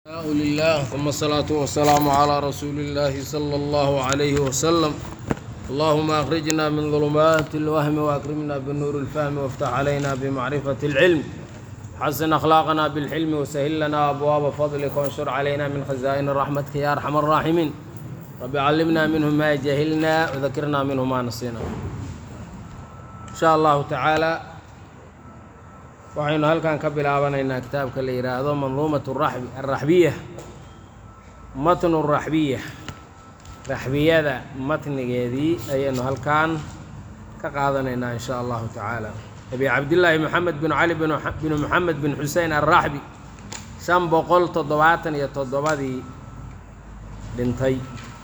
ثناء لله ثم الصلاة والسلام على رسول الله صلى الله عليه وسلم اللهم أخرجنا من ظلمات الوهم وأكرمنا بالنور الفهم وافتح علينا بمعرفة العلم حسن أخلاقنا بالحلم وسهل لنا أبواب فضلك وانشر علينا من خزائن رحمتك يا أرحم الراحمين رب علمنا منه ما جهلنا وذكرنا منه ما نسينا إن شاء الله تعالى waxaynu halkan ka bilaabanaynaa kitaabka la yidhaahdo manduumat raxbi araxbiya matnu raxbiya raxbiyada matnigeedii ayaynu halkan ka qaadanaynaa in sha allahu tacaala abi cabdillaahi moxamed bin cali bin moxamed bin xusein alraxbi shan boqol toddobaatan iyo toddobadii dhintay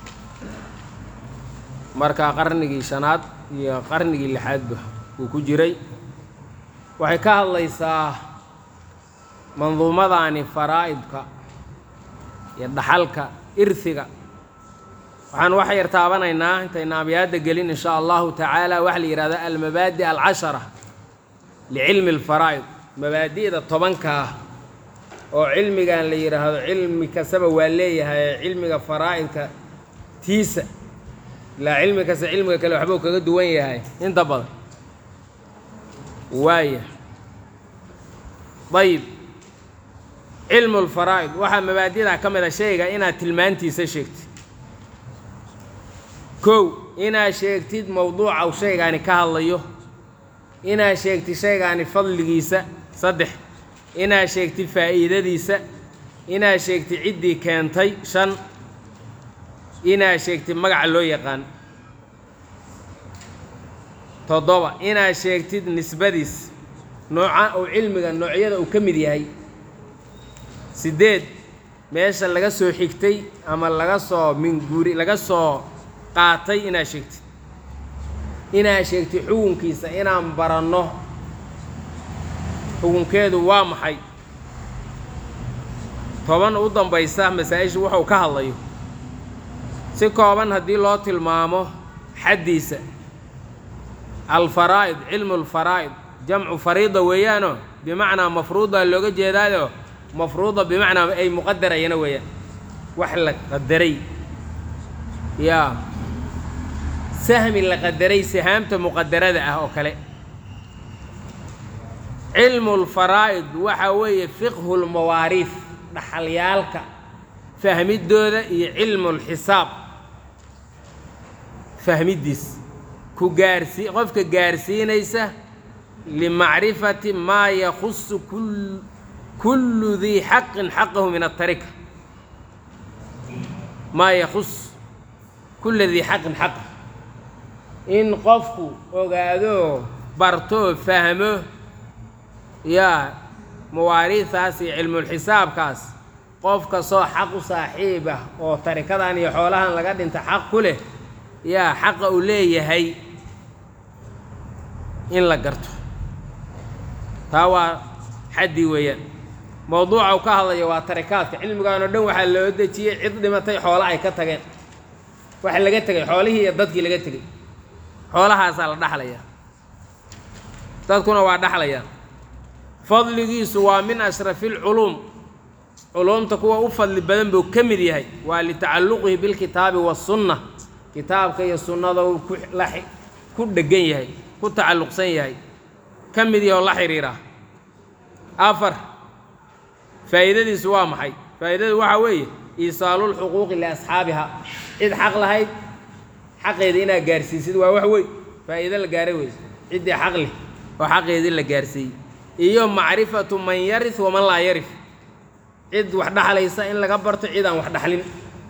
marka qarnigii shanaad iyo qarnigii lixaadba uu ku jiray waxay ka hadlaysaa manduumadaani faraa'idka iyo dhaxalka irhiga waxaan waxa yar taabanaynaa intayna abyaadda gelin in shaa allahu tacaala waxa la yidhahda almabaadi alcashara licilmi alfaraa'id mabaadi'da tobanka ah oo cilmigan la yidhaahdo cilmi kastaba waa leeyahay cilmiga faraa'idka tiisa ilaa cilmi kasta cilmiga kale waxbuu kaga duwan yahay inta badan waaya dayib cilmu lfaraa'id waxaa mabaadida ka mid a shayga inaad tilmaantiisa sheegtid kow inaad sheegtid mowduuca u shaygaani ka hadlayo inaad sheegtid shaygaani fadligiisa saddex inaad sheegtid faa'iidadiisa inaad sheegtid ciddii keentay shan inaad sheegtid magaca loo yaqaan toddoba inaad sheegtid nisbadiis nooca uu cilmiga noocyada uu ka mid yahay siddeed meesha laga soo xigtay ama laga soo minguuri laga soo qaatay inaad sheegtid inaad sheegtid xukunkiisa inaan baranno xukunkeedu waa maxay toban u dambaysa masaa-ishu wuxuu ka hadlayo si kooban haddii loo tilmaamo xaddiisa alfaraa'id cilmu alfaraa'id jamcu fariida weeyaanoo bimacnaa mafruuda looga jeedaayo mafruuda bimacnaa ay muqadarayana weeyaan wax la qadaray yaa sahmi la qadaray sahaamta muqadarada ah oo kale cilmu lfaraa'id waxaa weeye fiqhu lmawaariif dhaxalyaalka fahmiddooda iyo cilmu lxisaab fahmiddiis ku gaarsii qofka gaarsiinaysa limacrifati maa yakhusu kullu dii xaqin xaqahu min atarika maa yakhus kulla dii xaqin xaqah in qofku ogaadoo bartoo fahmo yaa mawaariidaas iyo cilmulxisaabkaas qof kastoo xaq u saaxiib ah oo tarikadan iyo xoolahan laga dhinta xaq ku leh yaa xaqa uu leeyahay in la garto taa waa xaddi weeyaan mowduuca uu ka hadlaya waa tarikaadka cilmigan oo dhan waxaa loo dejiyey cid dhimatay xoolo ay ka tageen waxa laga tegay xoolihii iyo dadkii laga tegey xoolahaasaa la dhaxlayaa dadkuna waa dhaxlayaan fadligiisu waa min ashrafi lculuum culuumta kuwa u fadli badan buu ka mid yahay waa litacalluqihi bilkitaabi wasunna kitaabka iyo sunnada uu ku dheggan yahay ku tacalluqsan yahay ka mid yahay oo la xidhiira afar faa'iidadiisu waa maxay faa'iidadu waxaa weeye iisaalulxuquuqi liasxaabiha cid xaq lahayd xaqeeda inaad gaarsiisid waa wax weyn faa'iido la gaaray weyse ciddii xaq leh oo xaqeedii la gaarsiiyey iyo macrifatu man yaris waman laa yarif cid wax dhaxlaysa in laga barto cid aan wax dhaxlin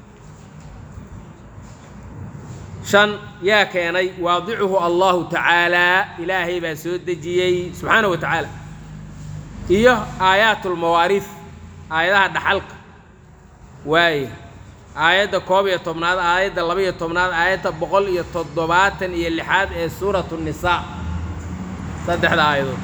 shan yaa keenay waadicuhu allahu tacaalaa ilaahay baa soo dejiyey subxaana wa tacaala iyo aayaatulmawaariif aayadaha dhaxalka waaye aayadda koob iyo tobnaad aayadda laba iyo tobnaad aayadda boqol iyo toddobaatan iyo lixaad ee suuratu nisaa saddexda aayadood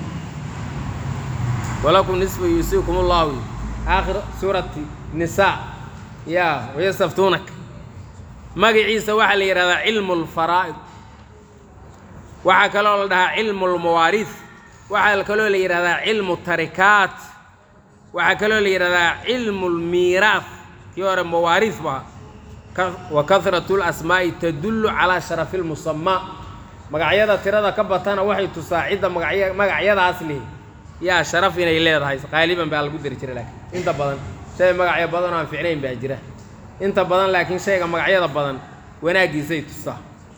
walakum nisfu yuusiikum ullahu aakhir suurati nisaa yaa wayastaftuunak magaciisa waxaa la yidhahdaa cilmu lfaraa'id waxaa kaloo la dhahaa cilmu lmawaariid waxaa kaloo la yidhahdaa cilmu tarikaat waxaa kaloo la yidhahdaa cilmu lmiiraaf kii hore mawaariif baa wa kahratu lasmaa'i tadullu calaa sharafi lmusamaa magacyada tirada ka batana waxay tusaa cidda magacya magacyadaas leh yaa sharaf inay leedahay qaaliban baa lagu dari jira laakiin inta badan shay magacyo badan oo aan ficnayn baa jira inta badan laakiin shayga magacyada badan wanaaggiisay tusaa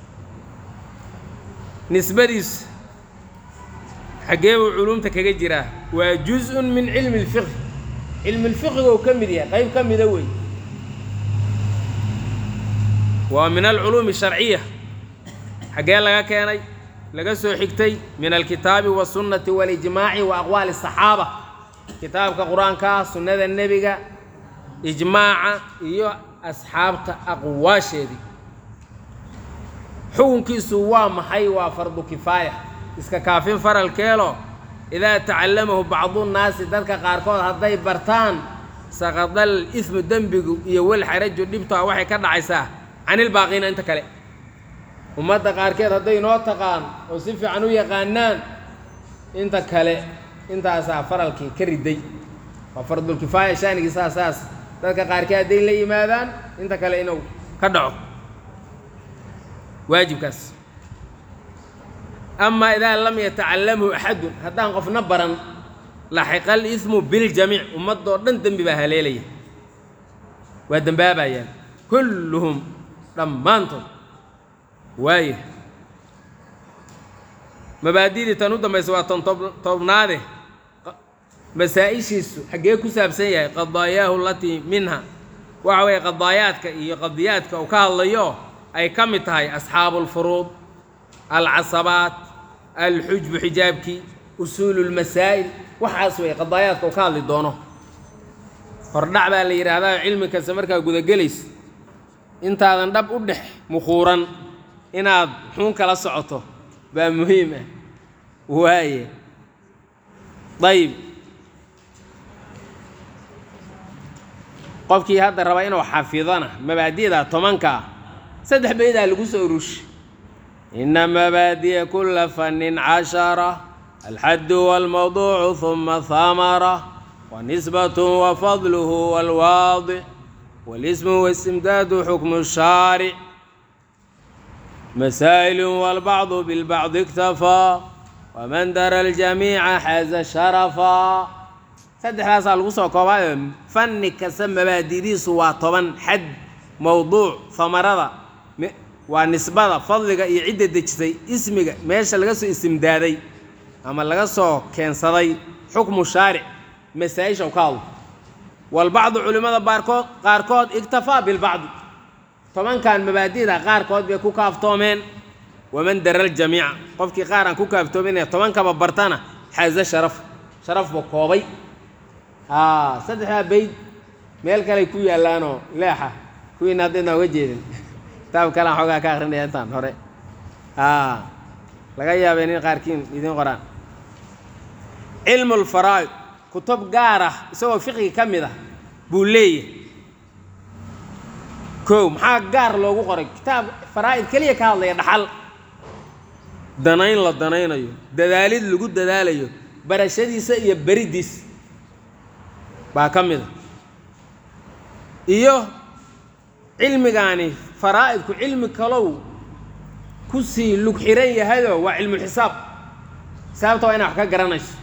nisbadiisu xaggee buu culumta kaga jiraa waa juz-un min cilmi lfiqhi cilmi lfiqhiga uu ka mid yahay qayb ka mida wey waa min alculuumi sharciya xaggee laga keenay laga soo xigtay min alkitaabi wasunnati walijmaaci wa aqwaali asaxaaba kitaabka qur-aanka sunnada nebiga ijmaaca iyo asxaabta aqwaasheedii xukunkiisu waa maxay waa fardu kifaaya iska kaafin faralkeelo idaa tacallamahu bacdunnaasi dadka qaarkood hadday bartaan saqadal ismu dembigu iyo walxaraju dhibtaa waxay ka dhacaysaa canilbaaqiina inta kale ummadda qaarkeed hadday noo taqaan oo si fiican u yaqaanaan inta kale intaasaa faralkii ka riday waa fardulkifaaya shaanigiisaa saas dadka qaarkeed hadday la yimaadaan inta kale inuu ka dhaco waajibkaas amaa idaa lam yatacalamhu axadun haddaan qofna baran laxiqa alismu biljamiic ummadoo dhan dembi baa haleelaya waa dembaabayaan kulluhum dhammaantood waaya mabaadidii tan u dambaysa waa tan tobnaade masaa-ishiisu xaggee ku saabsan yahay qadaayaahu alatii minha waxa weeye qadaayaadka iyo qadiyaadka uu ka hadlayo ay ka mid tahay asxaabu alfuruud alcasabaat alxujbu xijaabkii usuulu lmasaa'il waxaas weeye qadaayaadka uu ka hadli doono hordhac baa la yidhaahdaa cilmi kasta markaa gudagelaysa intaadan dhab u dhex mukhuuran inaad xuun kala socoto baa muhiim ah waaye dayib qofkii hadda raba inuu xafidana mabaadi'da tobanka ah saddex baydaa lagu soo urushay ina mabaadi'a kula fannin cashara alxaddu waalmawduucu huma hamara wanisbatu wafadluhu waalwaadic walismu waistimdaadu xukmu shaaric masaa'ilu walbacdu bilbacdi iktafaa waman dara aljamiica xaaza sharafaa saddexdaasaa lagu soo koobaayo fanni kasta mabaadidiisu waa toban xad mowduuc hamarada waa nisbada fadliga iyo cidda dejisay ismiga meesha laga soo istimdaaday ama laga soo keensaday xukmu shaaric masaa-isha ka hadlo walbacdu culimmada baarkood qaarkood iktafaa bilbacdi tobankan mabaadida qaarkood bay ku kaaftoomeen waman dara aljamiica qofkii qaar aan ku kaaftoominaya tobankaba bartana xaaza sharaf sharaf buu koobay aa saddexdaa bayd meel kaley ku yaallaanoo leexa kuwiina haddayna uga jeedin kitaab kalean xoogaa ka akrinaya intaan hore aa laga yaabay nin qaarkiin idiin qoraan cilmu lfaraa'id kutub gaar ah isagoo fiqiga ka mid ah buu leeyahay kow maxaa gaar loogu qoray kitaab faraa'id keliya ka hadlaya dhaxal danayn la danaynayo dadaalid lagu dadaalayo barashadiisa iyo beriddiis baa ka mid a iyo cilmigaani faraa'idku cilmi kalow ku sii lug xiran yahayoo waa cilmulxisaab xisaabta waa inaa wax ka garanayso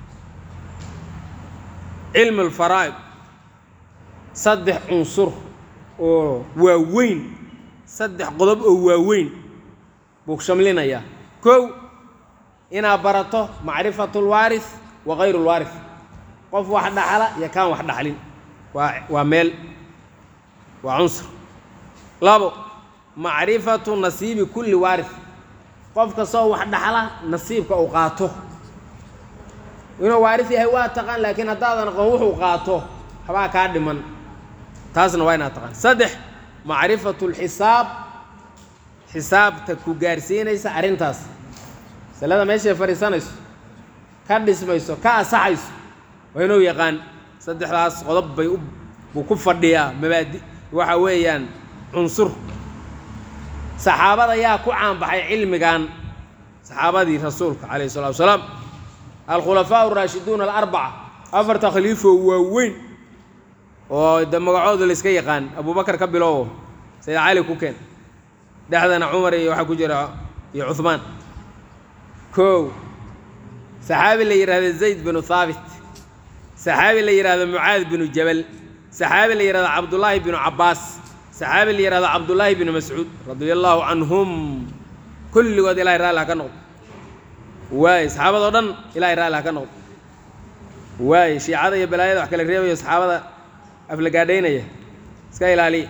cilmu lfaraa'id saddex cunsur oo waaweyn saddex qodob oo waaweyn buu shamlinayaa kow inaad barato macrifatu lwaaris wa kayru lwaaris qof wax dhaxla iyo kaan wax dhaxlin waa waa meel waa cunsur labo macrifatu nasiibi kulli waaris qof kastoo wax dhaxla nasiibka uu qaato inuu waaris yahay waa taqaan laakiin haddaadan aqoon wuxuu qaato waxbaa kaa dhiman taasna waa inaad taqaan saddex macrifatu lxisaab xisaabta ku gaarsiinaysa arrintaas masalada meeshay fadhiisanayso ka dhismayso ka asaxayso waa inuu yaqaan saddexdaas qodob bay u buu ku fadhiyaa mabaadi waxa weeyaan cunsur saxaabada yaa ku caanbaxay cilmigan saxaabadii rasuulka calayhi salatu wasalaam alkhulafaa araashiduuna alarbaca afarta khaliifo waaweyn oo de magacooda layska yaqaan abubakar ka bilowo sayid cali ku keen dhexdana cumar iyo waxaa ku jira iyo cuhmaan kow saxaabi la yidhahdo zayd binu haabit saxaabi la yidhahdo mucaad binu jabal saxaabi la yidhahdo cabdullaahi binu cabbaas saxaabi la yidhahdo cabdullaahi binu mascuud radia allaahu canhum kulligood ilahay raalli ha ka noqdo waaye saxaabadoo dhan ilahay raalli ha ka noqdo waaye shiicada iyo balaayada wax kala reebayo saxaabada aflagaadhaynaya iska ilaaliya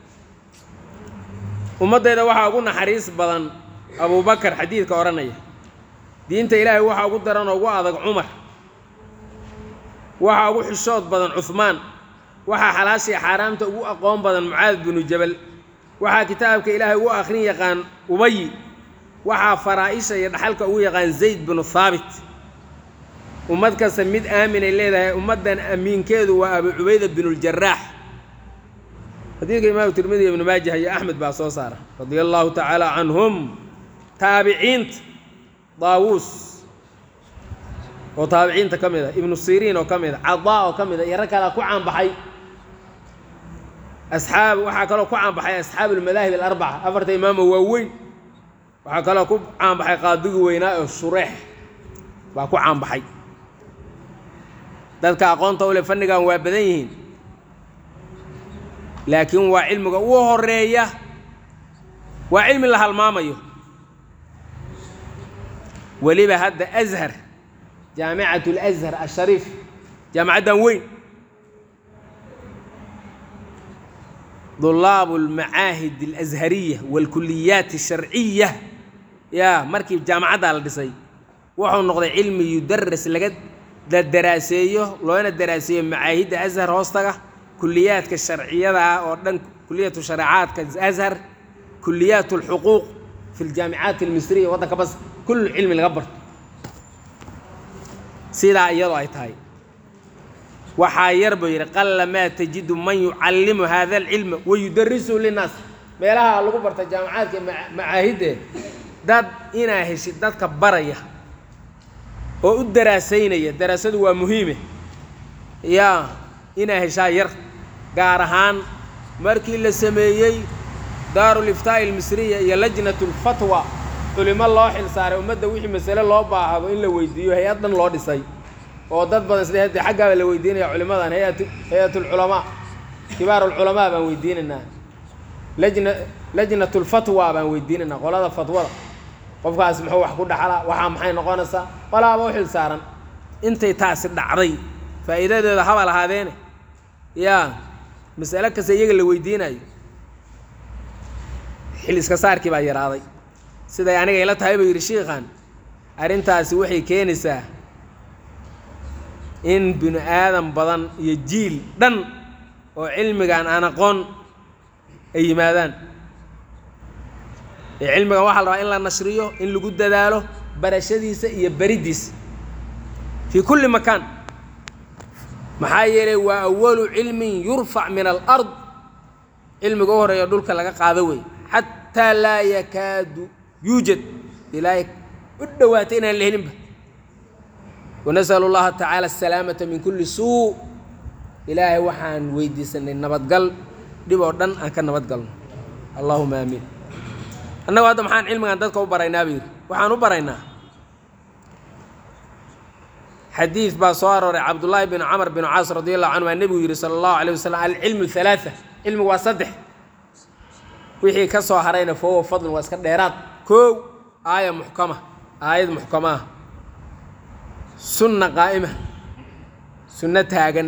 ummaddeeda waxaa ugu naxariis badan abubakar xadiidka odhanaya diinta ilaahay waxaa ugu daran oo ugu adag cumar waxaa ugu xishood badan cuhmaan waxaa xalaashii xaaraamta ugu aqoon badan mucaad binu jabal waxaa kitaabka ilaahay ugu akhrin yaqaan ubayi waxaa faraa-isha iyo dhaxalka ugu yaqaan zayd binu haabit ummad kasta mid aaminay leedahay ummaddan amiinkeedu waa abu cubayda binuuljaraax xadiidka imaamu tirmidi ibnu maajah iyo axmed baa soo saara radia allaahu tacaala canhum taabiciinta daawuus oo taabiciinta ka mid a ibnu siriin oo ka mid a cadaa oo ka mid a iyo rag kalea ku caanbaxay asxaab waxaa kaloo ku caanbaxay asxaabu almadaahib alarbaca afarta imaamo waaweyn waxaa kaloo ku caanbaxay qaadigii weynaa oo shureex baa ku caanbaxay dadka aqoonta u leh fannigan waa badan yihiin laakiin waa cilmiga ugu horeeya waa cilmi la halmaamayo weliba hadda ashar jaamicat alashar ashariif jaamacaddan weyn dulaabu almacaahid alashariya waalkuliyaat asharciya yaa markii jaamacaddaa la dhisay wuxuu noqday cilmi yudaras laga la daraaseeyo loona daraaseeyo macaahidda ashar hoostaga kuliyaadka sharciyada ah oo dhan kuliyatu shareecaadka ashar kuliyaat alxuquuq fi ljaamicaat almisriya waddanka bas kullu cilmi laga barto sidaa iyadoo ay tahay waxaa yar buu yidhi qalla maa tajidu man yucallimu hada alcilma wayudarisuhu linnaas meelaha lagu barta jaamacaadka macaahidde dad inaa heshid dadka baraya oo u daraasaynaya daraasadu waa muhiime yaa inaa heshaa yar gaar ahaan markii la sameeyey daaruliftaa'i almisriya iyo lajnatu lfatwa culimo loo xil saaray ummadda wixii masale loo baahdo in la weydiiyo hay-ad dhan loo dhisay oo dad badan sida hadda xaggaaba la weydiinaya culimadan hay-at hay-atulculamaa kibaarulculamaa baan weydiinaynaa lajna lajnatulfatwa baan weydiinaynaa qolada fatwada qofkaas muxuu wax ku dhaxlaa waxaa maxay noqonaysaa qolaaba u xil saaran intay taasi dhacday faa'iidadeeda haba lahaadeene yaa mas'alo kasta iyaga la weydiinayo xil iska saarkii baa yaraaday siday aniga ila tahay buu yidhi shiikhan arrintaasi waxay keenaysaa in binu aadan badan iyo jiil dhan oo cilmigan aan aqoon ay yimaadaan ee cilmigan waxaa la rabaa in la nashriyo in lagu dadaalo barashadiisa iyo bariddiisa fii kulli makaan maxaa yeelay waa awalu cilmin yurfac min alard cilmiga u horeeya dhulka laga qaado wey xataa laa yakaadu yuujad ilaahay u dhowaatay inaan la helinba wanasalu llaha tacaala asalaamata min kulli suu ilaahay waxaan weydiisanay nabadgal dhib oo dhan aan ka nabadgalno allahuma aamiin annagu hadda maxaan cilmigan dadka u baraynaa buu yidhi waxaan u baraynaa xadiid baa soo arooray cabdullaahi bin camr bin caas radi allahu canhu aa nebigu yidhi sala allahu alayh wasalam alcilmu halaaa cilmigu waa saddex wixii ka soo harayna fahuwa fadlun waa iska dheeraad koow aaya muxkama aayad muxkama ah sunna qaa'ima sunno taagan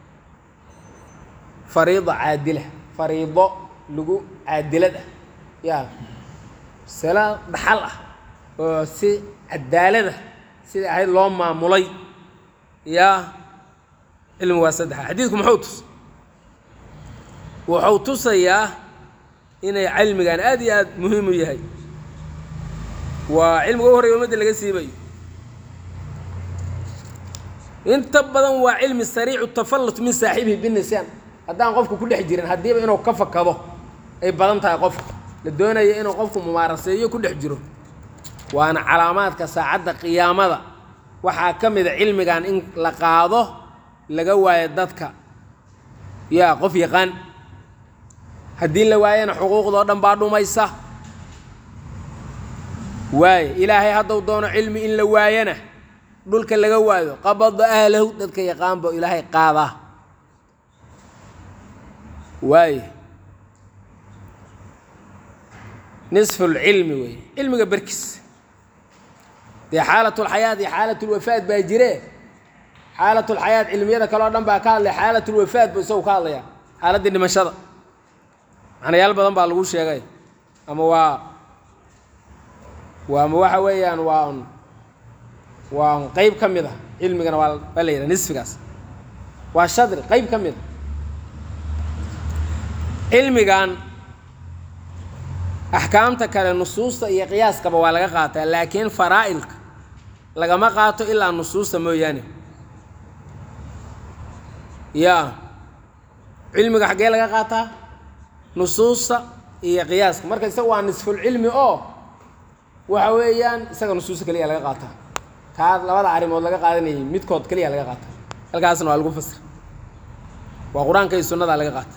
fariida caadila fariido lagu caadilad ah yaa masalo dhaxal ah oo si cadaalada sida ahayd loo maamulay yaa cilmigu waa saddexa xadiidku muxuu tus wuxuu tusayaa inay cilmigan aad iyo aad muhiim u yahay waa cilmiga u horreya ummadda laga siibayo inta badan waa cilmi sariicu tafallut min saaxibihi binisyaan haddaan qofku ku dhex jirin haddiiba inuu ka fakado ay badan tahay qofka la doonaya inuu qofku mumaaraseeyo ku dhex jiro waana calaamaadka saacadda qiyaamada waxaa ka mida cilmigan in la qaado laga waayo dadka yaa qof yaqaan haddii la waayana xuquuqdoo dhan baa dhumaysa waaye ilaahay hadduu doono cilmi in la waayana dhulka laga waayo qabada ahlahu dadka yaqaanba ilaahay qaadaa waaye nisfu lcilmi wey cilmiga berkis dee xaalatulxayaat iyo xaalatulwafaad baa jire xaalatulxayaat cilmiyada kale oo dhan baa ka hadlaya xaalatulwafaad buu isagu ka hadlaya xaaladdii dhimashada macnayaal badan baa lagu sheegay ama waa waa ama waxa weeyaan waa un waa un qeyb ka mid a cilmigana waa waa la yidhaha nisfigaas waa shadri qeyb ka mid a cilmigan axkaamta kale nusuusta iyo qiyaaskaba waa laga qaataa laakiin faraa'ilka lagama qaato ilaa nusuusta mooyaane yaa cilmiga xaggee laga qaataa nusuusta iyo qiyaaska marka isaga waa nisfulcilmi oo waxa weeyaan isaga nusuusta keliya laga qaataa kaa labada arrimood laga qaadanayay midkood keliya laga qaataa halkaasna waa lagu fasir waa qur-aanka iyo sunnadaa laga qaata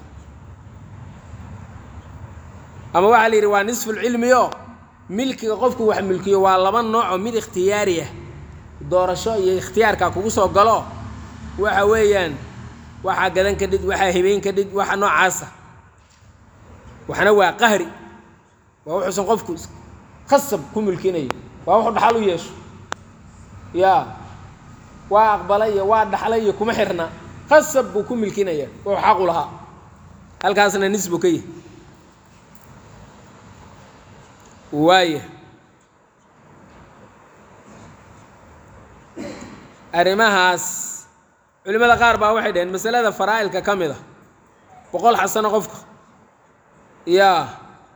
ama waxaa la yidhi waa nisfulcilmi oo milkiga qofku wax milkiyo waa laba noocoo mid ikhtiyaari ah doorasho iyo ikhtiyaarkaa kugu soo galo waxa weeyaan waxaa gadan ka dhid waxaa hibeyn ka dhid waxa noocaasa waxna waa qahri waa wuxuusan qofku khasab ku milkinayo waa wuxuu dhaxal u yeesho yaa waa aqbala iyo waa dhaxla iyo kuma xirna khasab buu ku milkinaya wuxuu xaqu lahaa halkaasna nisbu ka yahi waaya arrimahaas culimmada qaar baa waxay dhaheen masalada faraa'ilka ka mid a boqol xasano qofka yaa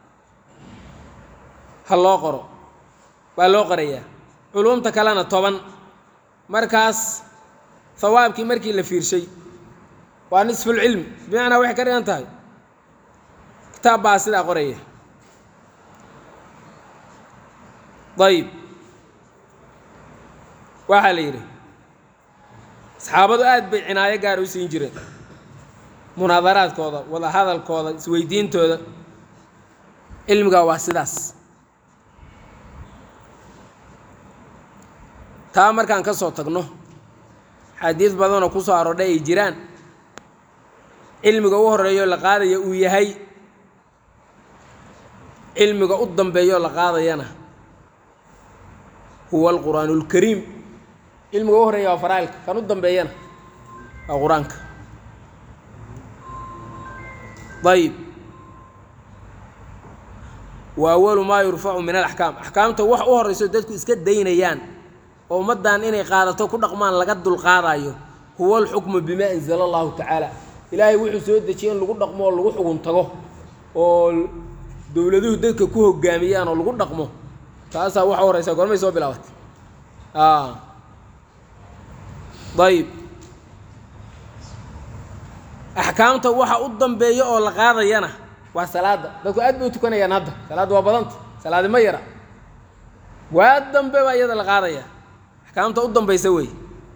ha loo qoro waa loo qorayaa culumta kalena toban markaas hawaabkii markii la fiirshay waa nisfulcilmi bimacnaa waxay ka dhigan tahay kitaab baa sidaa qoraya ayib waxaa la yidhi saxaabadu aad bay cinaayo gaar u siin jireen munaadaraadkooda wada hadalkooda isweydiintooda cilmigaa waa sidaas taa markaan ka soo tagno xadiid badanoo ku soo aroodhay ay jiraan cilmiga u horeeyo la qaadaya uu yahay cilmiga u dambeeyo la qaadayana huwa alqur'aan اlkariim cilmiga u horeeya waa faraa'ilka kan u dambeeyana waa qur-aanka ayib wa awalu maa yurfacu min alaxkaam axkaamta wax u horeyso dadku iska daynayaan oo ummaddan inay qaadato ku dhaqmaan laga dulqaadayo huwa alxukmu bimaa anzala allahu tacaala ilaahay wuxuu soo dejiyey in lagu dhaqmo oo lagu xugun tago oo dowladuhu dadka ku hogaamiyaan oo lagu dhaqmo taasaa waxa horeysa goormay soo bilaabatay ayib axkaamta waxa u dambeeya oo la qaadayana waa salaada dadku aad bay u tukanayaan hadda salaadda waa badanta salaadi ma yara waa dambe baa iyada la qaadaya axkaamta u dambaysa wey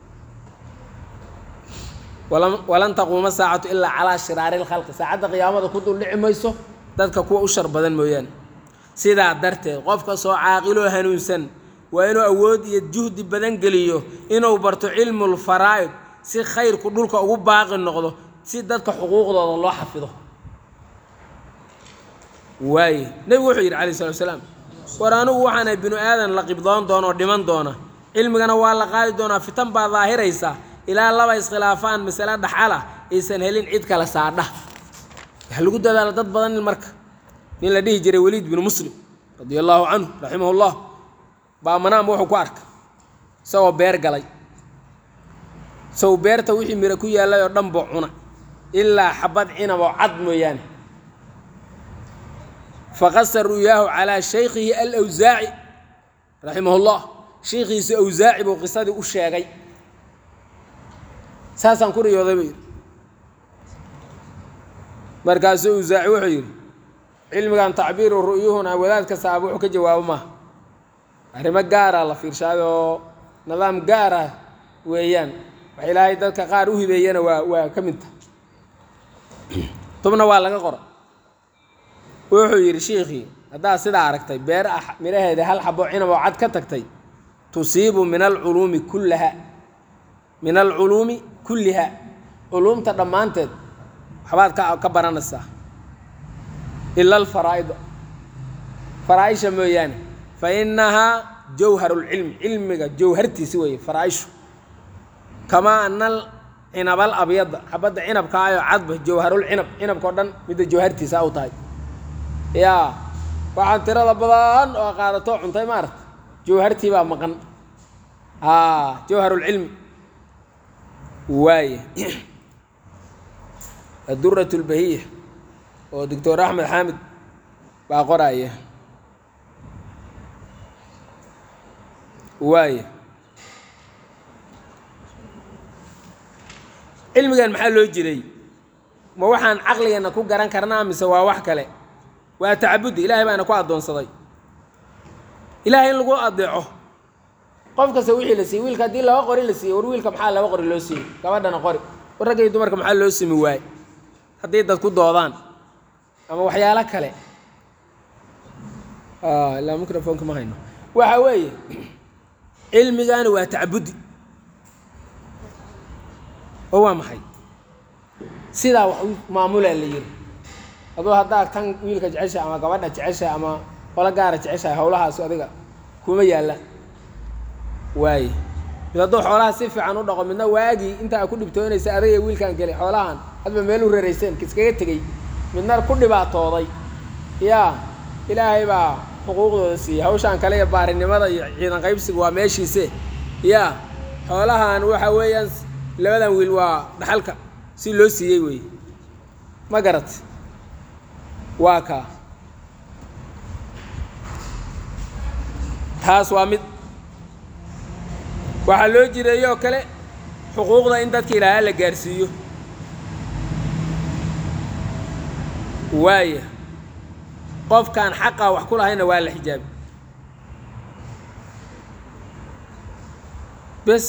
walam walan taquuma saacatu ilaa calaa shiraari lkhalqi saacadda qiyaamada ku dul dhici mayso dadka kuwa u shar badan mooyaane sidaa darteed qofka soo caaqiloo hanuunsan waa inuu awood iyo juhdi badan geliyo inuu barto cilmulfaraa'id si khayrku dhulka ugu baaqi noqdo si dadka xuquuqdooda loo xafido waaye nebigu wuxuu yidhi calayh salatu salaam war anigu waxaana binu aadan la qibdoon doona oo dhiman doona cilmigana waa la qaadi doonaa fitan baa daahiraysa ilaa laba iskhilaafaan masale dhaxala aysan helin cid kale saadha waxa lagu dadaala dad badan in marka nin la dhihi jiray weliid binu muslim radia allaahu canhu raximah llah baa manaam wuxuu ku arkay isagoo beer galay isagu beerta wixii miro ku yaallay oo dhan buu cuna ilaa xabad cinab oo cad mooyaane faqasa ru'yaahu calaa shaykhihi alawsaaci raximah llah shaykhiisa awsaaci buu qisadii u sheegay saasaan ku riyooday buu yidhi markaasuu awsaaci wuxuu yidhi cilmigan tacbiiru ru'yuhuna wadaad kastaaba wuxuu ka jawaabo maaha arrimo gaara la fiirshaado oo nidaam gaara weeyaan wax ilaahay dadka qaar u hibeeyana waa waa ka mid taha tubna waa laga qora wuxuu yidhi shiikhii haddaad sidaa aragtay beer ah midhaheeda hal xabo cinab oo cad ka tagtay tusiibu min alculuumi kullaha min alculuumi kulliha culuumta dhammaanteed waxbaad ka ka baranaysaa ila alfaraa'ida faraa-isha mooyaane fa innahaa jawharu lcilmi cilmiga jawhartiisi weeye faraa-ishu kamaa ana alcinabal abyada xabadda cinabka ayoo cadba jawharulcinab cinabkao dhan midda jawhartiisa u tahay yaa waxaan tirada badan oo qaadato cuntay maarata jawhartii baa maqan aa jawharulcilmi waaye adurat lbahiya oo doctor axmed xaamid baa qoraya waaye cilmigan maxaa loo jiray ma waxaan caqligeenna ku garan karnaa mise waa wax kale waa tacabudi ilaahay baana ku addoonsaday ilaahay in lagu adeeco qof kasta wixii la siiyey wiilka haddii laba qori la siiyey war wiilka maxaa laba qori loo siiyey gabadhana qori war ragga iyo dumarka maxaa loo simi waaye haddii dad ku doodaan ama waxyaalo kale ilaa microfonka ma hayno waxa weeye cilmigani waa tacabudi oo waa maxay sidaa wax u maamulaa la yiri aduu haddaa tan wiilka jeceshahay ama gabadha jeceshahay ama qolo gaara jeceshahay howlahaas adiga kuma yaallaan waaye mid hadduu xoolaha si fiican u dhaqo midna waagii intaa ku dhibtoonaysa adagay wiilkaan geli xoolahan hadba meel u rarayseen kiskaga tegey midna ku dhibaatooday yaa ilaahay baa xuquuqdooda siiyey hawshaan kale iyo baarinimada iyo ciidan qaybsiga waa meeshiise yaa xoolahan waxa weeyaan labadan wiil waa dhaxalka si loo siiyey weeye ma garat waa kaa taas waa mid waxaa loo jireeyoo kale xuquuqda in dadka ilaahaa la gaarsiiyo waaya qofkaan xaqaa wax ku lahayna waa la xijaabi bes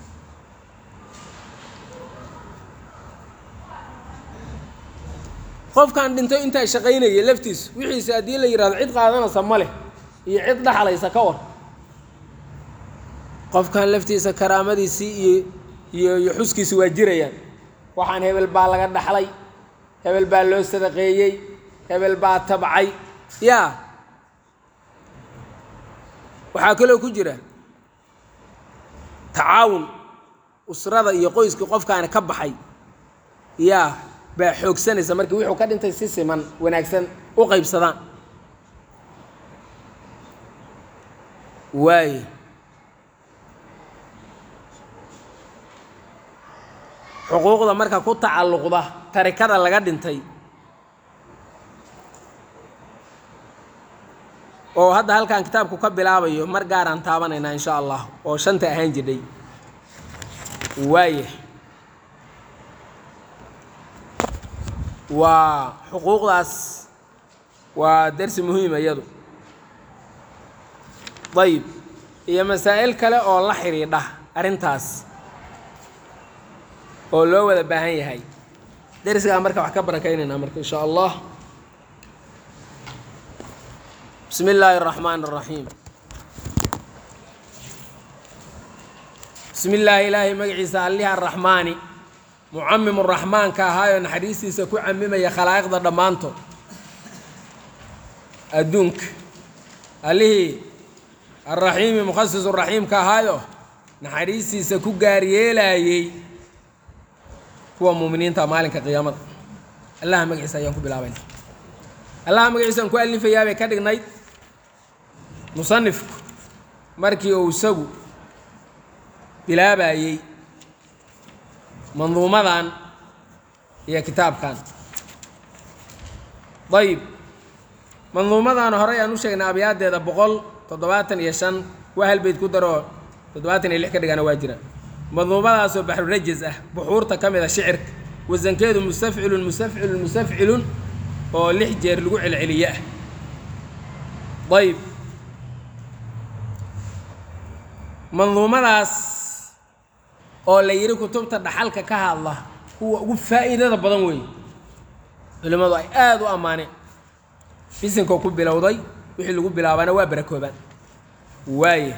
qofkaan dhinto intaa shaqaynaya laftiisu wixiisa haddii la yidhahdo cid qaadanaysa ma leh iyo cid dhaxlaysa ka war qofkan laftiisa karaamadiisii iyo iyo iyo xuskiisi waa jirayaan waxaan hebel baa laga dhaxlay hebel baa loo sadaqeeyey hebel baa tabcay yaa waxaa kaloo ku jira tacaawun usrada iyo qoyskii qofkaani ka baxay yaa baa xoogsanaysa markii wuxuu ka dhintay si siman wanaagsan u qaybsadaan waaye xuquuqda marka ku tacalluqda tarikada laga dhintay oo hadda halkan kitaabku ka bilaabayo mar gaaraan taabanaynaa insha allah oo shanta ahaan jirdhay waaya waa xuquuqdaas waa darsi muhiima iyadu ayib iyo masaa'il kale oo la xidhiidha arrintaas oo loo wada baahan yahay darsigaa marka wax ka barakaynaynaa marka insha allah bismi illaahi الraxmaan الraxiim bismi illaahi ilaahay magaciisa alliha araxmaani mucamim raxmaanka ahaayoo naxariistiisa ku camimaya khalaa'iqda dhammaantood adduunka allihii alraxiimi mukhasis raxiimka ahaayo naxariistiisa ku gaaryeelaayey kuwa muuminiinta maalinka qiyaamada allaha magaciisa ayaan ku bilaabayna allaha magaciisaan ku alifayaa bay ka dhignayd musanifku markii uu isagu bilaabayey manduumadan iyo kitaabkan ayib manduumadan horey aan u sheegnay abyaaddeeda boqol toddobaatan iyo shan waa hal beyd ku daroo toddobaatan iyo lix ka dhigana waa jira manduumadaasoo baxrurajis ah buxuurta ka mid a shicirka wasankeedu mustafcilun mustafcilun mustafcilun oo lix jeer lagu celceliye ah ayib manduumadaas oo la yidhi kutubta dhaxalka ka hadla kuwa ugu faa'iidada badan weeye culimmadu ay aada u ammaaneen bisinkoo ku bilowday wixii lagu bilaabana waa barakoobaan waaya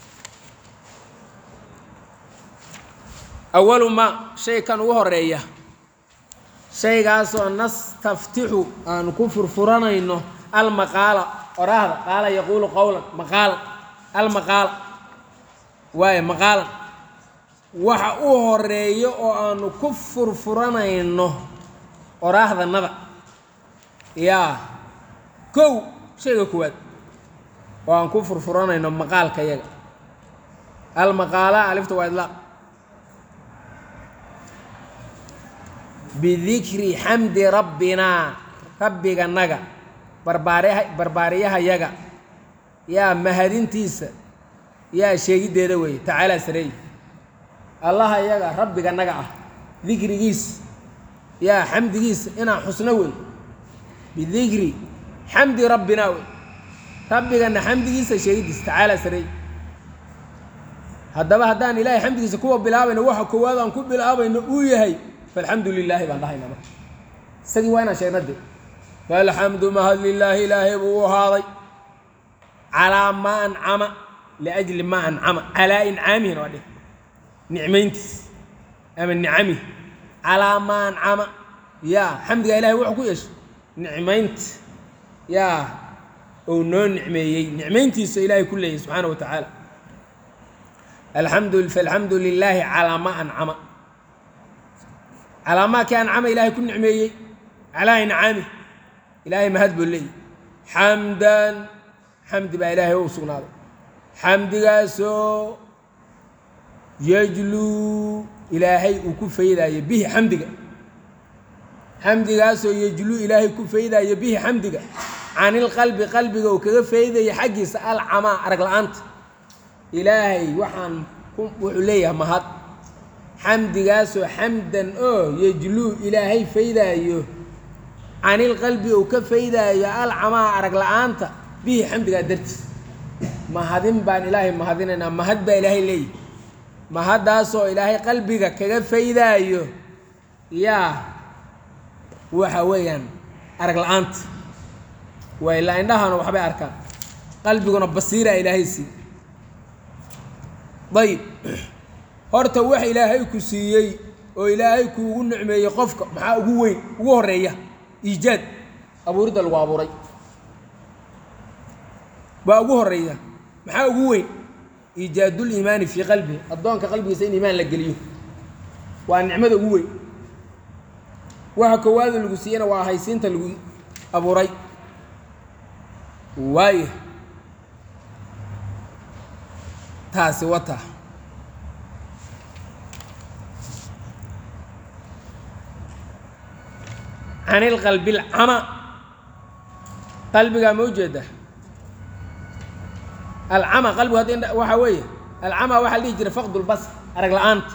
awalu ma shay kan ugu horeeya shaygaasoo nastaftixu aanu ku furfuranayno almaqaala oraahda qaala yaquulu qowlan maqaala almaqaala waayo maqaalan waxa u horeeyo oo aanu ku furfuranayno oraahdanada yaa kow shayga koowaad oo aan ku furfuranayno maqaalka yaga almaqaala alifta waa idlaaq bidikri xamdi rabbinaa rabbiganaga barbaariha barbaariyahayaga yaa mahadintiisa yaa sheegiddeeda weeye tacaalaa sareey allaha yaga rabbiganaga ah dikrigiisa yaa xamdigiisa inaan xusno wey bidikri xamdi rabbinaa wey rabbigana xamdigiisa sheegiddiisa tacaalaa sareey haddaba haddaan ilaahay xamdigiisa kuwa bilaabayno waxa koowaad aan ku bilaabayno uu yahay falxamdu lilaahi baan dhahaynaa marka isagii waa inaan sheegna de falxamdu mahad lilaahi ilaahay buu u ahaaday calaa maa ancama liajli maa ancama calaa incaamihina waa dhih nicmayntiis ama nicamihi calaa maa ancama yaa xamdigaa ilahay wuxuu ku yeeshay nicmaynta yaa ou noo nicmeeyey nicmayntiisa ilaahay ku leeyahy subxaana wa tacaala alxamdu falxamdu lilaahi calaa maa ancama calaa maa kii ancama ilaahay ku nicmeeyey calaa incaamih ilaahay mahad buu leeyahy xamdan xamdi baa ilaahay u sugnaaday xamdigaasoo yajluu ilaahay uu ku faydaayo bihi xamdiga xamdigaasoo yajluu ilaahay ku faydaayo bihi xamdiga canilqalbi qalbiga uu kaga faydaya xaggiisa alcamaa arag la-aanta ilaahay waxaan wuxuu leeyahay mahad xamdigaasoo xamdan oo yejluu ilaahay faydaayo canilqalbi uu ka faydaayo alcamaa arag la-aanta bihi xamdigaa dartiis mahadin baan ilaahay mahadinaynaa mahad baa ilaahay leeyahy mahaddaasoo ilaahay qalbiga kaga faydaayo yaa waxa weeyaan arag la-aanta waa ilaa indhahana waxbay arkaan qalbiguna basiiraa ilaahay sii dayib horta wax ilaahay ku siiyey oo ilaahay kuugu nicmeeyey qofka maxaa ugu weyn ugu horeeya iijaad abuuridda lagu abuuray baa ugu horeeya maxaa ugu weyn iijaadul iimaani fii qalbihi addoonka qalbigiisa in iimaan la geliyo waa nicmada ugu weyn waxa koowaada lagu siiyena waa haysiinta lagu abuuray waayo taasi wata can ilqalbi alcama qalbigaa ma ujeeda alcama qalbigu hadda indha waxaa weeye alcama waxaa la dhihi jiray faqdu lbasr arag la-aanta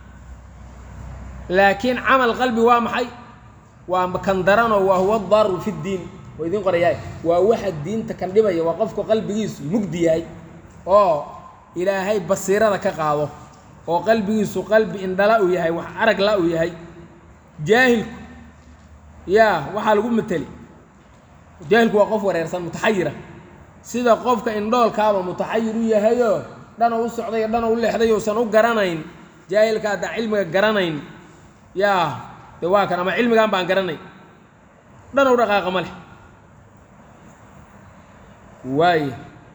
laakiin camal qalbi waa maxay waa kan daranoo waa huwa daru fi ddiin waa idiin qorayaay waa waxa diinta kan dhibaya waa qofku qalbigiisu mugdi yahay oo ilaahay basiirada ka qaado oo qalbigiisu qalbi indhala uu yahay wax arag la uu yahay jaahilku yaa waxaa lagu mateli jaahilku waa qof wareersan mutaxayira sida qofka indhoolkaaba mutaxayir u yahayoo dhana u socday o dhana u leexday uusan u garanayn jaahilka hadda cilmiga garanayn yaa de waa kan ama cilmigan baan garanayn dhana u dhaqaaqa ma leh waaya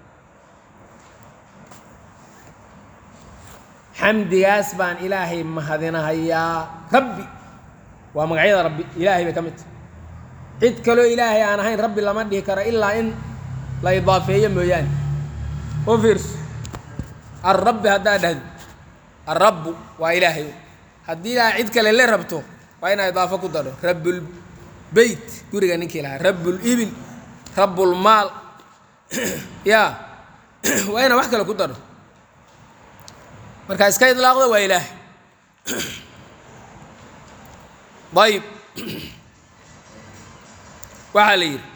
xamdigaas baan ilaahay mahadinahayaa rabbi waa magacyada rabbi ilaahay bay ka mid tahay cid kaloo ilaahay aan ahayn rabbi lama dhihi karo ilaa in la idaafeeyo mooyaane u fiirso alrabbi haddaa dhahdo alrabbu waa ilaahay haddii ilaahay cid kale la rabto waa inaa idaafo ku daro rabbulbeyt guriga ninkii lahaa rabbulibil rabbulmaal ya waa inaa wax kale ku daro markaa iska idlaaqda waa ilaahay ayib waxaa la yidhi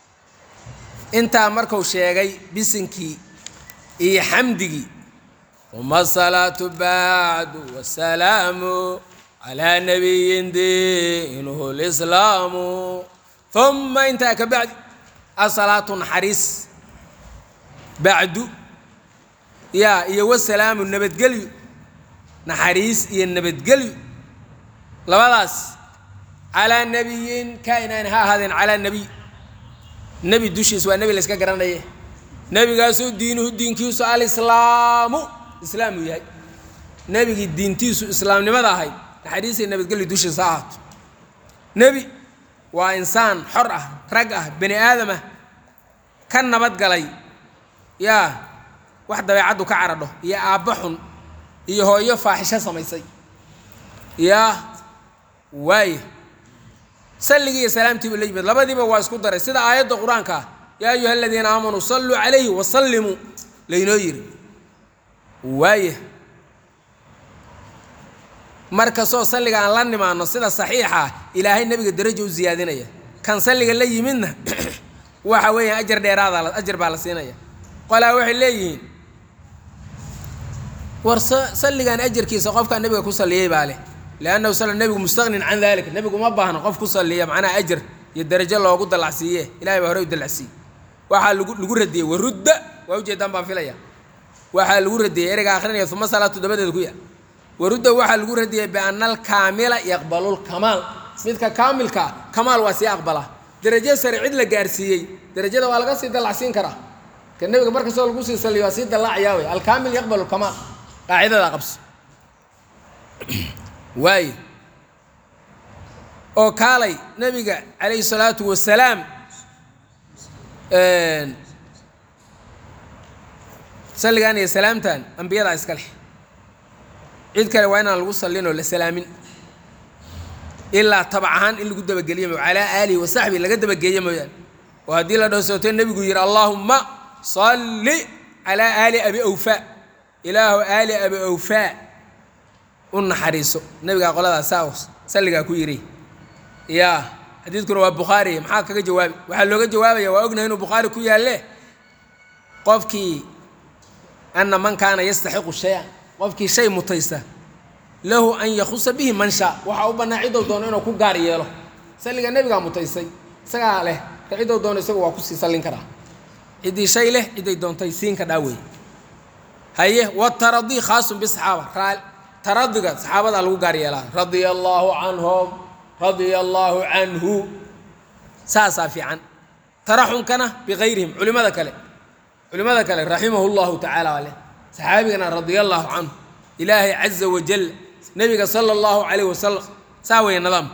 intaa marku sheegay bisinkii iyo xamdigii uma asalaatu bacdu wasalaamu calaa nabiyin diinuhu lislaamu uma intaa ka bacdi asalaatu naxariis bacdu yaa iyo wasalaamu nabadgelyo naxariis iyo nabadgelyo labadaas calaa nabiyin kainaan ha ahaadeen calaa nebiy nebi dushiis waa nebi la yska garanaye nebigaasoo diinuhu diinkiisu alislaamu islaam uu yahay nebigii diintiisu islaamnimada ahayd naxariisiyo nabadgelyo dushiisa ha ahaato nebi waa insaan xor ah rag ah bani aadam ah ka nabad galay yaa wax dabeecaddu ka caradho iyo aabba xun iyo hooyo faaxisho samaysay yaa waaya salligii iyo salaamtiibu la yimid labadiiba waa isku daray sida aayadda qur-aanka ah yaa ayuha aladiina aamanuu salluu calayhi wasallimuu laynoo yiri waaya markastoo salliga aan la nimaano sida saxiixa ah ilaahay nebiga darajo u siyaadinaya kan salliga la yimidna waxa weeyaan ajar dheeraada ajar baa la siinaya qolaa waxay leeyihiin war salligan ajarkiisa qofkaa nebiga ku salliyey baa leh liannahu sal nebigu mustaqnin can dalik nebigu ma baahno qof ku salliya macnaha ajar iyo darajo loogu dallacsiiye ilahay baa hore u dallacsiiye waxaa lagu lagu radiyey warudda waa ujeedaan baan filaya waxaa lagu radiyey ereyga akhrinaya uma salaatu dabadeeda ku yaal warudda waxaa lagu radiyey biana alkaamila yaqbalu lkamaal midka kaamilka kamaal waa sii aqbala darajo sare cid la gaarsiiyey darajada waa laga sii dallacsiin karaa ka nebiga markastoo lagu sii saliyo waa sii dallacayaa wey alkaamil yaqbalu lkamaal qaacidada qabso waaye oo kaalay nebiga calayhi salaatu wasalaam salligan iyo salaamtan ambiyadaa iska leh cid kale waa inaan lagu sallin oo la salaamin ilaa tabac ahaan in lagu dabageliyo mo calaa aalihi wa saxbihi laga dabageeyo mooyaane oo haddii la dhowsooto nebigu yidhi allaahumma salli calaa aali abi awfaa ilaahu aali abi awfaa u naxariiso nebigaa qoladaas saa salligaa ku yidhi yaa xadiidkuna waa bukhaari maxaa kaga jawaabi waxaa looga jawaabaya waa ognahay inuu bukhaari ku yaalle qofkii ana man kaana yastaxiqu shay-an qofkii shay mutaysta lahu an yakhusa bihi man shaa waxaa u bannaa ciddou doono inuu ku gaar yeelo salliga nebigaa mutaystay isagaa leh ka ciddou doono isagu waa kusii sallin karaa ciddii shay leh cidday doontay siin ka dhaawey haye wataradii khaasun bisaxaaba raa taradiga saxaabadaa lagu gaar yeelaa radia allaahu canhum radia allaahu canhu saasaa fiican taraxunkana bigayrihim culimada kale culimada kale raximahu llahu tacaala ale saxaabigana radia allaahu canhu ilaahay caza wajal nebiga sala allahu calayh wasalam saa weeye nidaam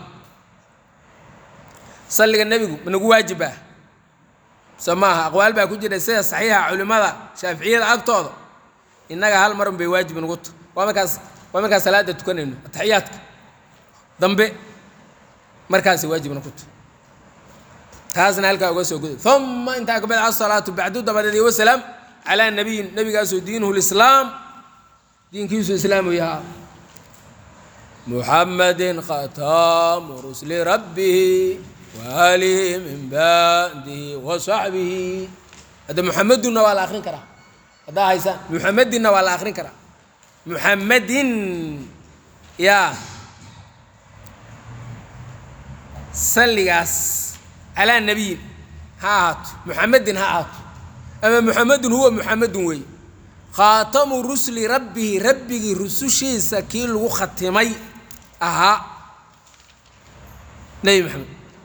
salliga nebigu managu waajib ah so maaha aqwaal baa ku jira sida saxiixa culimada shaaficiyada agtooda innaga hal marun bay waajib nagu ta waa markaas waa markaas salaada tukanayno ataxiyaadka dambe markaasay waajibna ku ta taasna halkaa uga soo guday uma intaa kabacd asalaatu bacdu dabadeed iyo wasalaam calaa nabiyin nabigaasoo diinuhu lislaam diinkiisu islaamu yahaa muxamedin khatamu rusli rabbihi waalihi min ba'dihi wa saxbihi hadda muxamedunna waa la akrin karaa haddaa haysaan muxamedinna waa la akrin karaa muxamedin yaa salligaas calaa nabiyin ha ahaato muxamedin ha ahaato ama muxamedun huwa muxamedun weeye khaatamu rusli rabbihi rabbigii rusushiisa kii lagu khatimay ahaa nebi maxamed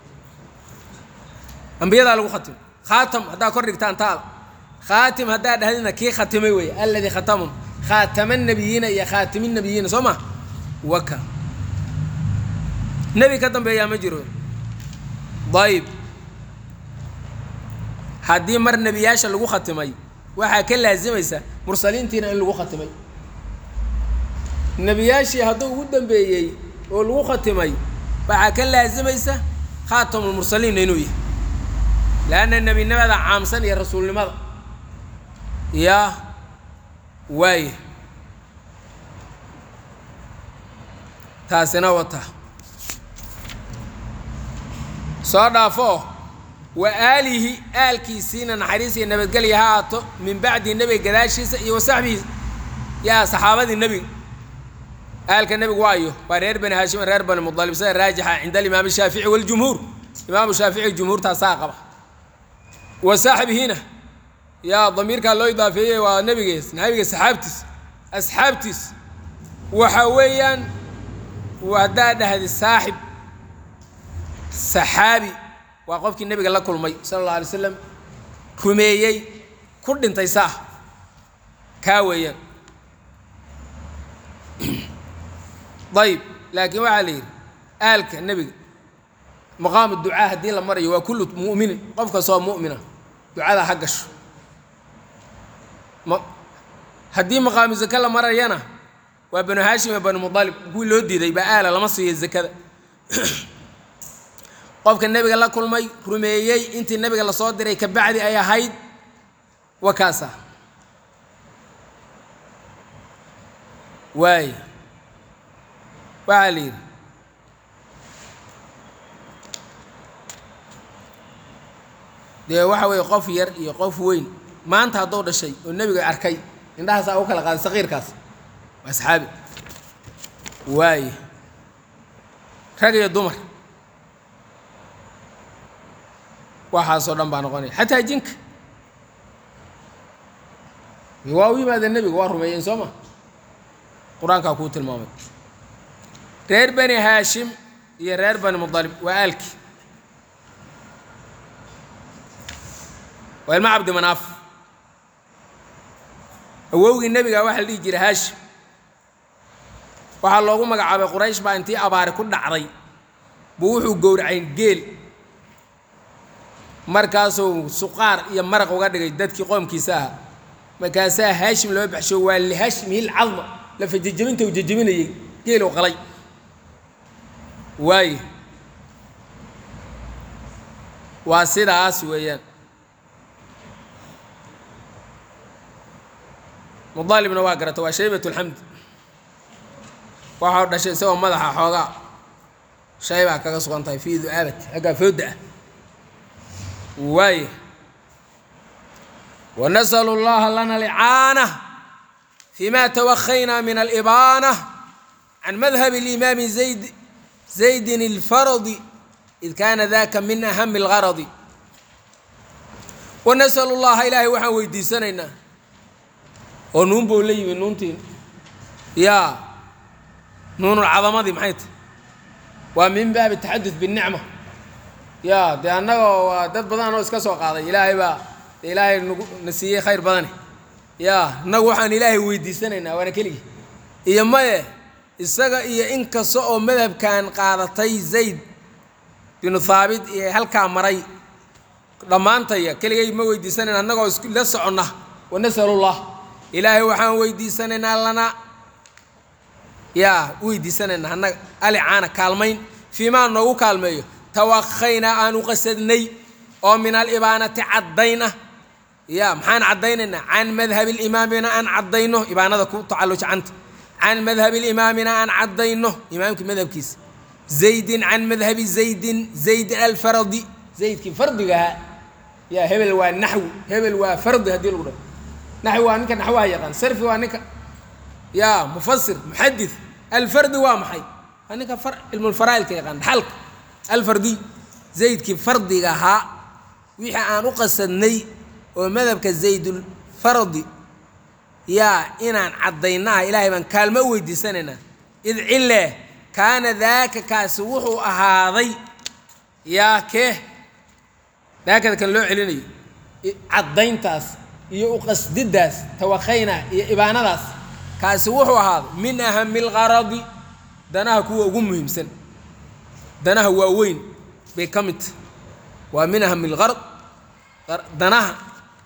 ambiyadaa lagu khatimay khaatam haddaa kor dhigtaan taada khaatim haddaa dhahdina kii khatimay weeye alladii khatamum khaatama nabiyiina iyo khaatimi nabiyiina soo ma waka nebi ka dambeeyaa ma jiro ayib haddii mar nebiyaasha lagu khatimay waxaa ka laasimaysa mursaliintiina in lagu khatimay nebiyaashii hadduu ugu dambeeyey oo lagu khatimay waxaa ka laasimaysa khaatamulmursaliinna inuu yahay leanna nebinimada caamsan iyo rasuulnimada yaa waaya taasina wata soo dhaafo wa aalihi aalkiisiina naxariis iyo nabadgelya ha aato min bacdi nebiga gadaashiisa iyo wa saxbihi yaa saxaabadii nebiga aalka nebigu waayo waa reer bani haashim reer bani mudalib sida raajixa cinda alimaam shaafici waljumhuur imaamu shaafici jumhuurtaasaa qaba wa saaxibihina yaa damiirkaa loo idaafeeyey waa nebigees nabiga saxaabtiis asxaabtiis waxa weeyaan haddaad dhahdi saaxib saxaabi waa qofkii nebiga la kulmay sala alla alay slam rumeeyey ku dhintay saah kaa weeyaan ayib laakiin waxaa la yidhi aalka nebiga maqaamu ducaa haddii la marayo waa kullu mu'minin qof kastoo mu'mina ducada ha gasho ma haddii maqaamu zake la marayana waa banu haashim iyo banu mudalib kuwii loo diiday baa aala lama siiyo zakada qofka nebiga la kulmay rumeeyey intii nebiga lasoo diray ka bacdi ay ahayd waa kaasa waay waxaa la yidhi dee waxa weeye qof yar iyo qof weyn maanta hadduu dhashay oo nebiga arkay indhahaasaa u kala qaaday saqiirkaas waa saxaabi waaye rag iyo dumar waxaasoo dhan baa noqonaya xataa jinka waa u yimaadeen nebiga waa rumeeyeen soo ma qur-aankaa kuu tilmaamay reer bani haashim iyo reer bani mudalib waa aalki waa ilma cabdi manaaf awowgii nebiga waxaa la dhihi jiray haashim waxaa loogu magacaabay quraysh baa intii abaari ku dhacday buu wuxuu gowracayn geel markaasuu suqaar iyo maraq uga dhigay dadkii qoomkiisa ahaa markaasaa haashim loo baxsho waa lihaashimihi lcadma lafa jejebinta uu jejebinayey geelu qalay waaye waa sidaas weeyaan mudaalibna waa garata waa shaybat lxamd waxau dhashay isagoo madaxa xoogaa shaybaa kaga sugan tahay fii du'aabat haggaa fooda ah waaye wanasalu اllaha lana licaana fima tawakhaynaa min alibaana can madhab اlimaami zayd zaydin اlfaradi id kaana daka min ahami اlgaradi wanasalu llaha ilaahay waxaan weydiisanaynaa oo nuun bou la yimi nuuntii yaa nuunulcadamadii maxay tahy waa min baabi taxadud binicma yaa dee annagoo waa dad badan oo iska soo qaaday ilaahay baa ilaahay nagu na siiyey khayr badane yaa innagu waxaan ilaahay weydiisanaynaa waana keligii iyo maye isaga iyo in kasta oo madhabkan qaadatay zayd binu haabit iyo halkaa maray dhammaantaya keligay ma weydiisanayna annagoo isla soconna wanasalullah ilaahay waxaan weydiisanaynaa lana yaa weydiisanaynaa annaga alicaana kaalmayn fiimaa noogu kaalmeeyo tawakhaynaa aan u qasadnay oo min alibaanati caddayn ah ya maxaan caddaynaynaa can madhabi limaamina aan caddayno ibaanada ku tacalluja canta can madhabi limaamina aan caddayno imaamkii madhabkiisa zaydin can madhabi zaydin zaydin alfaradi zaydkii fardigahaa yaa hebel waa naxwi hebel waa fardi haddii lagu dhaho naxwi waa ninka naxwaha yaqaan sarfi waa ninka yaa mufasir muxadid alfardi waa maxay waa ninka cilmulfaraa'ilka yaqaan dhaxalka alfardiy zaydkii fardiga ahaa wixii aan u qasadnay oo madhabka zaydulfardi yaa inaan caddaynaha ilaahay baan kaalmo u weydiisanaynaa id cille kaana daaka kaasi wuxuu ahaaday yaa kee daakada kan loo celinayo caddayntaas iyo uqasdidaas tawakhaynaa iyo ibaanadaas kaasi wuxuu ahaaday min ahami lgaradi danaha kuwa ugu muhiimsan danaha waaweyn bay ka mid tahay waa min ahami lgarad danaha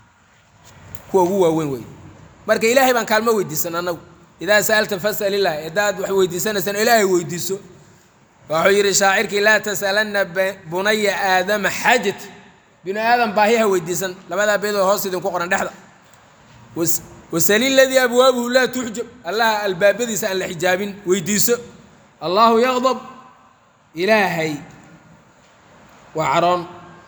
kuwa ugu waaweyn wey marka ilaahay baan kaalmo weydiisan annagu idaa sa'alta fas'al illaah haddaad wax weydiisanaysaan ilaahay weydiiso wuxuu yidhi shaacirkii laa tas'alanna bunaya aadama xaajat binu aadam baahiha weydiisan labadaa beedoo hoos idinku qoran dhexda wasali ladii abwaabuhu laa tuxjab allaha albaabadiisa aan la xijaabin weydiiso allaahu yaqdab ilaahay waa caroon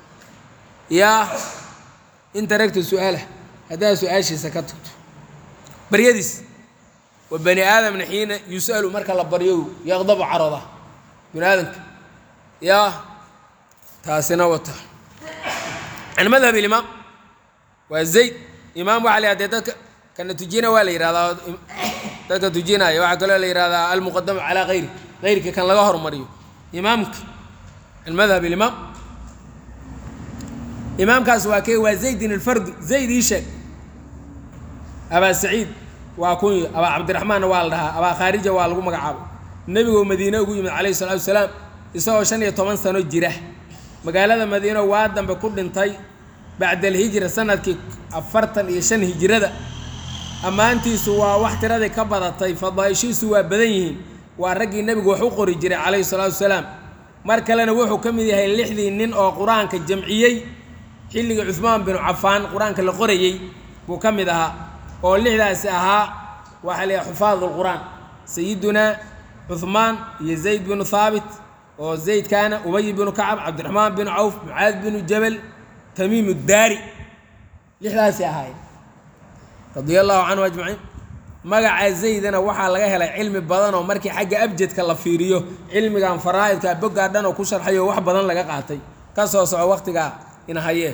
yaa in taragta su-aalah haddaad su-aashiisa ka tagto baryadiis wa bani aadamna xiina yus'alu marka la baryo yaqdabu caroda bani aadamka yaa taasina wata can madhab ilimaam waa zayd imaam waxaa la yidhahda dadka kana tujina waa la yidhahdaa dadka tujinaya waxaa kaloo la yidhahdaa almuqadamu calaa hayri hayrka kan laga hormariyo imaamka can madhab ilimaam imaamkaas waa kee waa zaydin alfardi zayd ii sheeg abaa saciid waa kunya abaa cabdiraxmaanna waa la dhahaa abaa khaarija waa lagu magacaabay nebigoo madiine ugu yimid calayhi salaatu wasalaam isagoo shan iyo toban sano jira magaalada madiino waa dambe ku dhintay bacda alhijra sanadkii afartan iyo shan hijrada ammaantiisu waa wax tiradii ka badatay fadaaishiisu waa badan yihiin waa raggii nebigu wax u qori jiray calayhi salaatu wasalaam mar kalena wuxuu ka mid yahay lixdii nin oo qur-aanka jamciyey xilligii cuhmaan binu cafaan qur-aanka la qorayey buu ka mid ahaa oo lixdaasi ahaa waxaa la yidhaha xufaad lqur'aan sayidunaa cuhmaan iyo zayd binu haabit oo zaydkaana ubay binu kacab cabdiraxmaan binu cawf mucaad binu jabal tamiim daari lixdaasi ahaayeen radia allahu canhu ajmaciin magaca zaydana waxaa laga helay cilmi badan oo markii xagga abjadka la fiiriyo cilmigan faraa'idka boggaa dhan oo ku sharxayo wax badan laga qaatay ka soo soco waqtigaa ina hayee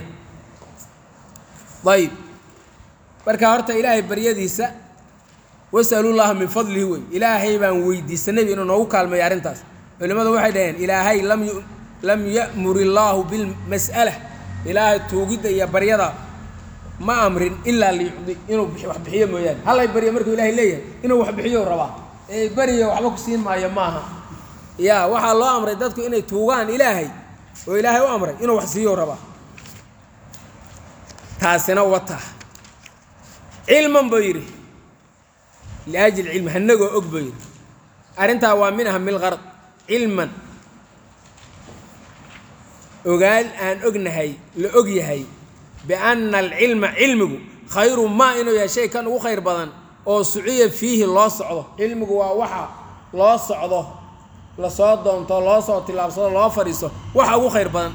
ayb marka horta ilaahay baryadiisa wasalullaha min fadlihi wey ilaahay baan weydiisanay inuu noogu kaalmeeyo arrintaas culimmadu waxay dhaheen ilaahay lam yu lam ya'mur illaahu bilmas'ala ilaahay tuugidda iyo baryada ma amrin ilaa liyucdi inuu wax bixiyo mooyaane hallay baryo markuu ilaahay leeyahay inuu wax bixiyo rabaa ee beriyo waxba ku siin maayo maaha ya waxaa loo amray dadku inay tuugaan ilaahay oo ilaahay u amray inuu wax siiyo rabaa taasina wata cilman buu yidhi liajli cilmi hanagoo og buu yidhi arrintaa waa min ahamil qarad cilman ogaal aan ognahay la og yahay bianna alcilma cilmigu khayru maa inuu yahay shay kan ugu khayr badan oo suciya fiihi loo socdo cilmigu waa waxa loo socdo lasoo doonto loo soo tillaabsado loo fadhiiso waxa ugu khayr badan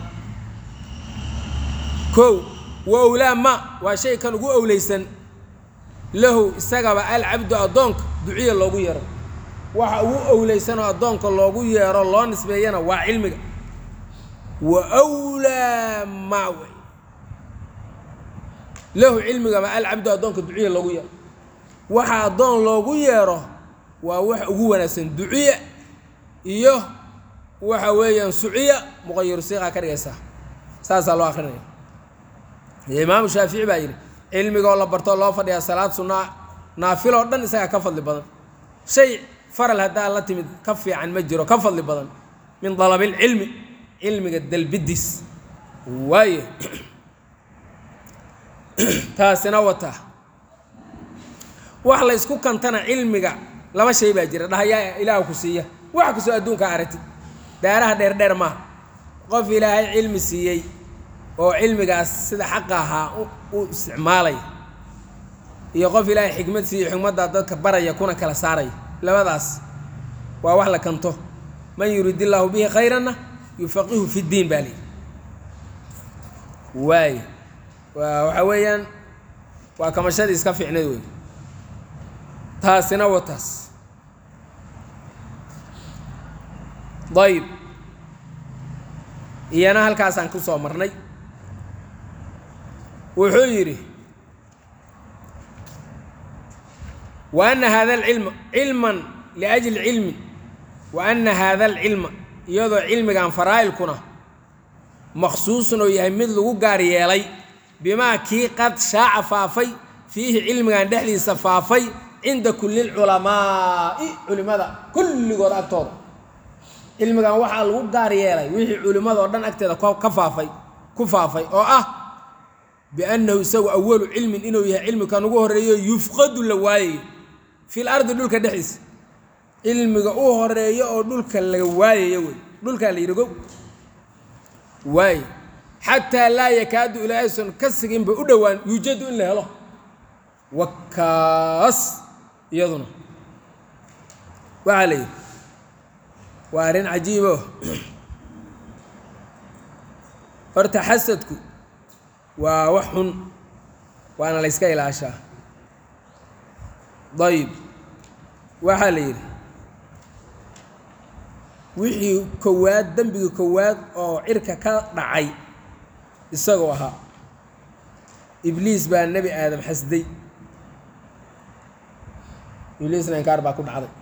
kow wa owlaa ma waa shay kan ugu owleysan lahu isagaba alcabdu addoonka duciya loogu yeero waxa ugu owleysanoo addoonka loogu yeero loo nisbeeyana waa cilmiga wa wlaa ma wey lahu cilmigaba alcabdu addoonka duciya loogu yeero waxa addoon loogu yeero waa wax ugu wanaagsan duciya iyo waxa weeyaan suciya muqayiru siiqaa ka dhigaysaa saasaa loo akrinaya imaamu shaafici baa yidhi cilmigoo la bartoo loo fadhiyaa salaad sunnaa naafiloo dhan isagaa ka fadli badan shay faral haddaa la timid ka fiican ma jiro ka fadli badan min dalabilcilmi cilmiga dalbidiis waaye taasina wataa wax la ysku kantana cilmiga laba shay baa jira dhahayaa ilaah ku siiya wax kastoo adduunka aragtid daaraha dheerdheer maaha qof ilaahay cilmi siiyey oo cilmigaas sida xaqa ahaa u isticmaalaya iyo qof ilaahay xikmad siiyo xikmaddaa dadka baraya kuna kala saaraya labadaas waa wax la kanto man yurid illaahu bihi khayranna yufaqihu fi ddiin baa lihi waay waa waxa weeyaan waa kamashadii iska fiicnayd wey taasina wa taas ayib iyana halkaasaan ku soo marnay wuxuu yidhi wa ana hada alcilma cilman liajli cilmi wa ana hada alcilma iyadoo cilmigan faraa'ilkuna maksuusun oo yahay mid lagu gaar yeelay bimaa kii qad shaaca faafay fiihi cilmigan dhexdiisa faafay cinda kulli lculamaa'i culimmada kulligood agtooda cilmigan waxaa lagu gaar yeelay wixii culimmada oo dhan agteeda ka faafay ku faafay oo ah biannahu isagu awalu cilmin inuu yahay cilmikan ugu horeeyo yufqadu la waayayo fil ardi dhulka dhexdiisa cilmiga u horeeyo oo dhulka laga waayayo wey dhulkaa la yidhi go waaye xataa laa yakaadu ilaahayson ka siginba u dhowaan yuujadu in la helo wakaas iyaduna waxaa la yidhi waa arrin cajiibo horta xasadku waa wax xun waana la yska ilaashaa dayib waxaa la yidhi wixii kowaad dembigii kowaad oo cirka ka dhacay isagoo ahaa ibliis baa nebi aadam xasday ibliisna inkaar baa ku dhacday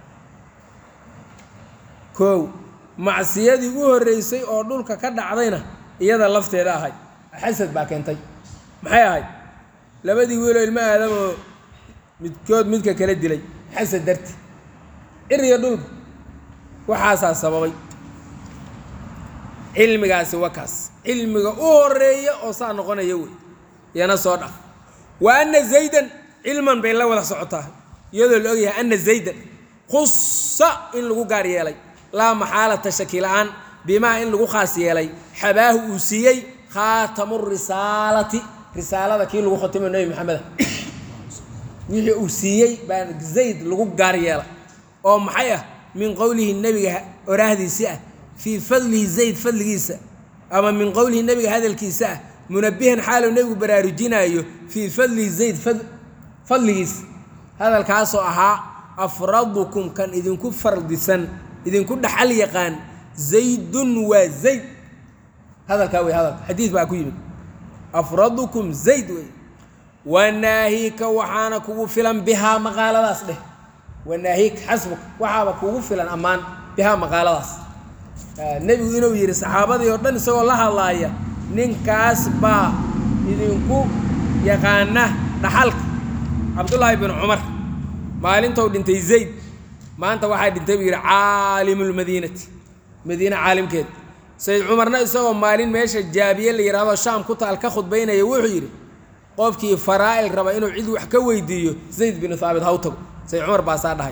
kow macsiyadii u horreysay oo dhulka ka dhacdayna iyada lafteeda ahayd xasad baa keentay maxay ahayd labadii wiiloo ilmo aadam oo midkood midka kala dilay xasad darti cir iyo dhulka waxaasaa sababay cilmigaasi waa kaas cilmiga u horeeya oo saa noqonaya wey yana soo dhaf wa ana zaydan cilman bay la wada socotaa iyadoo la ogyahay ana zaydan khusa in lagu gaar yeelay laa maxaalata shaki la-aan bimaa in lagu khaas yeelay xabaahu uu siiyey khaatamu risaalati risaalada kii lagu khatimo nebi maxameda wixii uu siiyey baa zayd lagu gaar yeelay oo maxay ah min qowlihi nebiga oraahdiisi ah fii fadlihi zayd fadligiisa ama min qowlihi nebiga hadalkiisa ah munabihan xaaluu nebigu baraarujinaayo fii fadlihi zayd fadligiisa hadalkaasoo ahaa afradukum kan idinku fardisan idinku dhaxal yaqaan zaydun waa zayd hadalkaa wey hadalka xadiid baa ku yimid afradukum zayd wey wanaahika waxaana kugu filan bihaa maqaaladaas dheh wanaahik xasbuk waxaaba kugu filan ammaan bihaa maqaaladaas nebigu inuu yidhi saxaabadii oo dhan isagoo la hadlaaya ninkaas baa idinku yaqaana dhaxalka cabdullaahi bin cumar maalintou dhintay zayd maanta waxaa dhintay buu yidhi caalimulmadiinati madiine caalimkeeda sayd cumarna isagoo maalin meesha jaabiye la yidhahdo shaam ku taal ka khudbaynaya wuxuu yidhi qofkii faraa'il raba inuu cid wax ka weydiiyo zayd binu haabit haw tago sayd cumar baasaa dhahay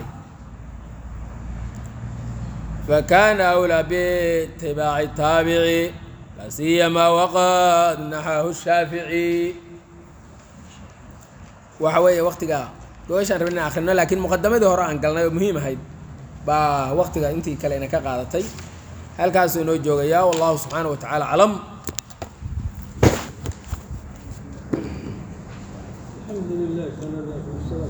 فكان أولى باتباع التابع لا سيما وقد نحاه الشافعي waxa weeye waktiga gooshaan rabin inaan akhrino laakiin muqadamadii hore aan galnay oo muhiim ahayd baa waktiga intii kale ina ka qaadatay halkaasuu inoo joogayaa wallahu subxaanaه wa tacaala aclam الحمد لله